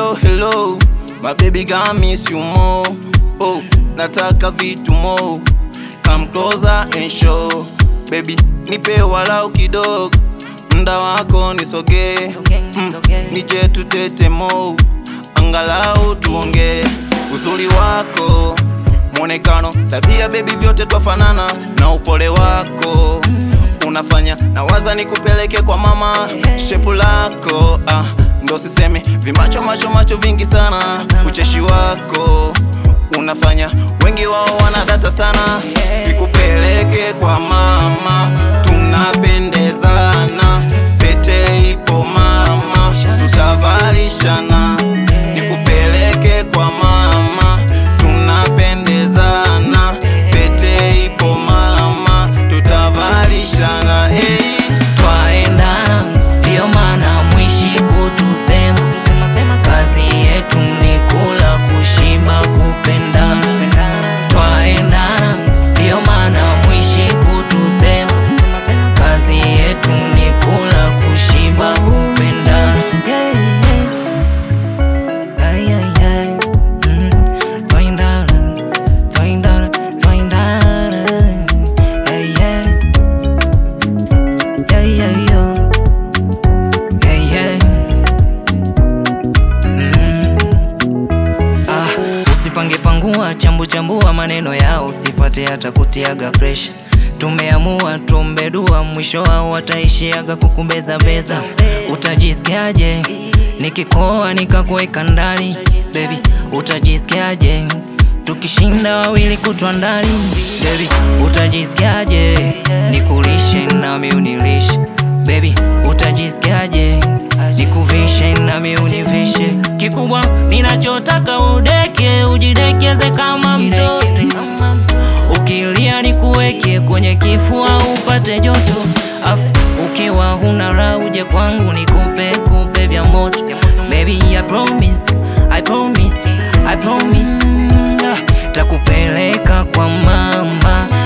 Hello, hello, my baby got miss you more. Oh, nataka vitu more. Come closer and show. Baby, nipe walau kidogo. Mda wako nisogee. Mm, nije tutete mo. Angalau tuongee. Uzuri wako, mwonekano, tabia baby vyote twafanana na upole wako unafanya nawaza nikupeleke kwa mama shepu lako ah, ndo sisemi vimacho macho macho vingi sana ucheshi wako unafanya wengi wao wanadata sana nikupeleke kwa mama tunapendezana pete ipo mama tutavalishana nikupeleke kwa mama tunapendezana pete ipo mama tutavalishana hey. Twaendana, ndio maana mwishi kutusema. Kazi yetu ni kula, kushiba, kupendana. Twaendana, ndio maana mwishi kutusema. Kazi yetu ni kula, kushiba, kupendana. Ay, ay, ay. Mm. Twaendana, twaendana, twaendana. Ay, ay. Yeah, yeah, yo. Yeah, yeah. Mm. Ah, usipange pangua, chambu chambua maneno yao, usipate hata kutiaga presha. Tumeamua tuombe dua, mwisho wao wataishiaga kukubeza beza. Utajisikiaje nikikoa nikakuweka ndani, baby? Utajisikiaje tukishinda wawili kutwa ndani, baby? Utajisikiaje nikulishe nami unilishe, baby? Utajisikiaje nikuvishe nami univishe? Kikubwa ninachotaka udeke, ujidekeze kama mtoto Ukilia nikuweke kwenye kifua upate joto, afu ukiwa huna raha uje kwangu nikupe kupe vya moto. Baby I promise, I promise, I promise. Mm, ah, Takupeleka kwa mama